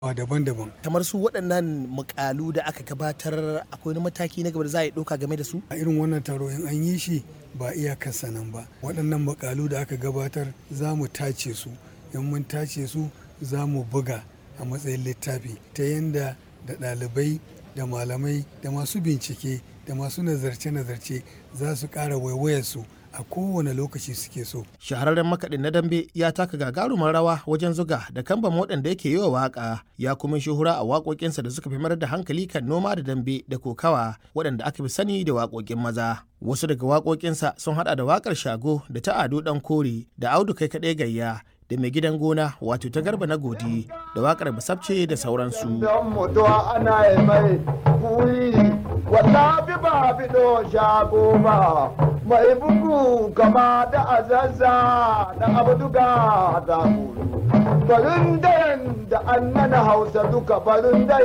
daban-daban kamar su waɗannan mukalu da aka gabatar akwai wani mataki na gaba da za a yi ɗauka game da su a irin wannan taro in an yi shi ba iyakarsa nan ba waɗannan mukalu da aka gabatar za mu tace su in mun tace su za mu buga a matsayin littafi ta yadda da ɗalibai da malamai da masu bincike da masu nazarce-nazarce za su ƙara waiwayarsu a kowane lokaci suke so. Shahararren makaɗin na dambe ya taka gagarumar rawa wajen zuga da kamban waɗanda yake yi wa waƙa ya kuma shuhura a waƙoƙinsa da suka fi mayar da hankali kan noma da dambe da kokawa waɗanda aka fi sani da waƙoƙin maza. Wasu daga waƙoƙinsa sun haɗa da waƙar shago da ta ado ɗan kore da audu kai kaɗai gayya da mai gidan gona wato ta garba na godi da wakar basabce da sauransu. mai bugu kama da azazza da abduga da barin da an mana hausa duka barin